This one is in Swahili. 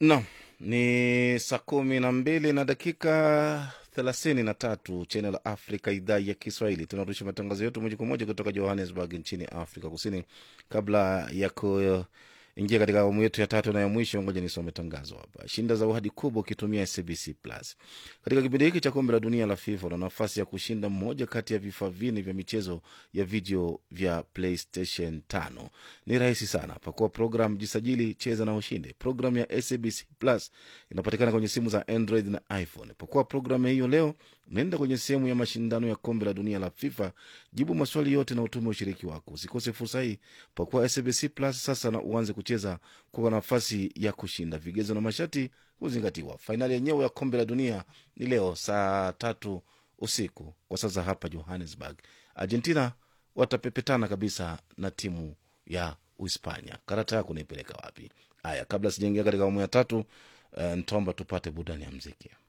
Naam, ni saa kumi na mbili na dakika thelathini na tatu Channel Africa, idhaa ya Kiswahili. Tunarusha matangazo yetu moja kwa moja kutoka Johannesburg nchini Afrika Kusini. Kabla ya kuingia katika awamu yetu ya tatu na ya mwisho, ngoja nisome tangazo hapa. Shinda zawadi kubwa ukitumia SBC Plus katika kipindi hiki cha kombe la dunia la FIFA. Una nafasi ya kushinda mmoja kati ya vifaa vinne vya michezo ya video vya PlayStation 5. Ni rahisi sana, pakua program, jisajili, cheza na ushinde. Programu ya SABC Plus inapatikana kwenye simu za Android na iPhone. Pakua programu hiyo leo, nenda kwenye sehemu ya mashindano ya kombe la dunia la FIFA, jibu maswali yote na utume ushiriki wako. Usikose fursa hii, pakua SABC Plus sasa na uanze kucheza kwa nafasi ya kushinda. Vigezo na masharti huzingatiwa. Fainali yenyewe ya kombe la dunia ni leo saa tatu usiku kwa sasa hapa Johannesburg. Argentina watapepetana kabisa na timu ya Uhispania. Karata yako naipeleka wapi? Haya, kabla sijaingia katika awamu ya tatu, uh, nitaomba tupate burudani ya mziki.